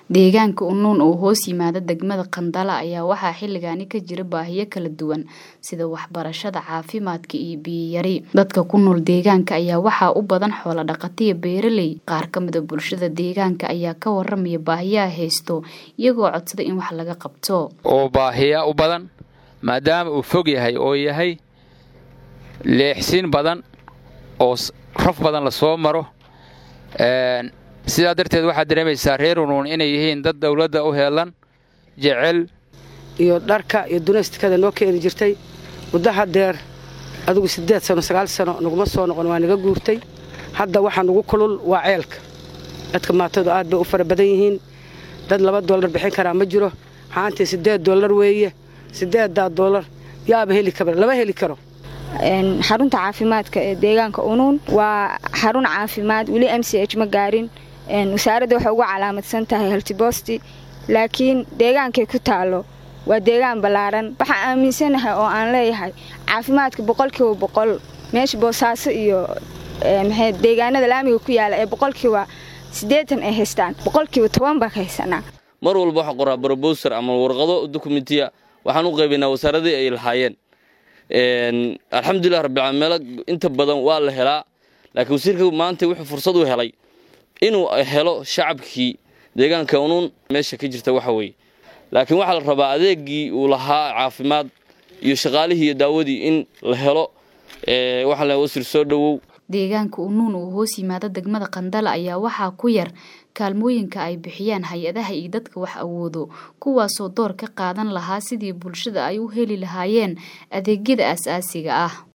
Deegaanka Unuun oo hoos yimaada degmada Qandala ayaa waxaa xilligaani ka jira baahiyo kala duwan sida waxbarashada, caafimaadka iyo biyo yari. Dadka ku nool deegaanka ayaa waxaa u badan xoolo dhaqato iyo beeraley. Qaar ka mid ah bulshada deegaanka ayaa ka waramaya baahiyaha haysto iyagoo codsada in wax laga qabto. oo baahiya u badan maadaama uu fog yahay oo yahay leexsiin badan oo raf badan la soo maro sidaa darteed waxaad dareemaysaa reer unuun inay yihiin dad dowladda u heelan jecel iyo dharka iyo dunaystikada noo keeni jirtay muddo hadeer adigu siddeed sano sagaal sano naguma soo noqon waa naga guurtay hadda waxaa nugu kulul waa ceelka dadka maatadu aad bay u fara badan yihiin dad laba dollar bixin karaa ma jiro xaantii siddeed dollar weeye siddeeddaa dollar yaaba heli kara lama heli karo xarunta caafimaadka ee deegaanka unuun waa xarun caafimaad weli m c h ma gaarin wasaaradda waxay ugu calaamadsan tahay haltibosti laakiin deegaankay ku taalo waa deegaan ballaaran waxaan aaminsanahay oo aan leeyahay caafimaadka boqolkiiba boqol meesha boosaaso iyo deegaanada laamiga ku yaala ee boqolkiiba siddeetan ay haystaan boqolkiiba toban baa ka haysanaa mar walba waxaan qoraa brobowser ama warqado dokumentiya waxaan u qaybaynaa wasaaradii ay lahaayeen alxamdulilah rabbica meelo inta badan waa la helaa laakiin wasiirka maanta wuxuu fursad u helay inuu helo shacabkii deegaanka unuun meesha ka jirta waxa weeye laakiin waxaa la rabaa adeegii uu lahaa caafimaad iyo shaqaalihii iyo daawadii in la helo waxaa la wasiir soo dhowow deegaanka unuun oo hoos yimaada degmada qandala ayaa waxaa ku yar kaalmooyinka ay bixiyaan hay-adaha iyo dadka wax awoodo kuwaasoo door ka qaadan lahaa sidii bulshada ay u heli lahaayeen adeegyada aasaasiga ah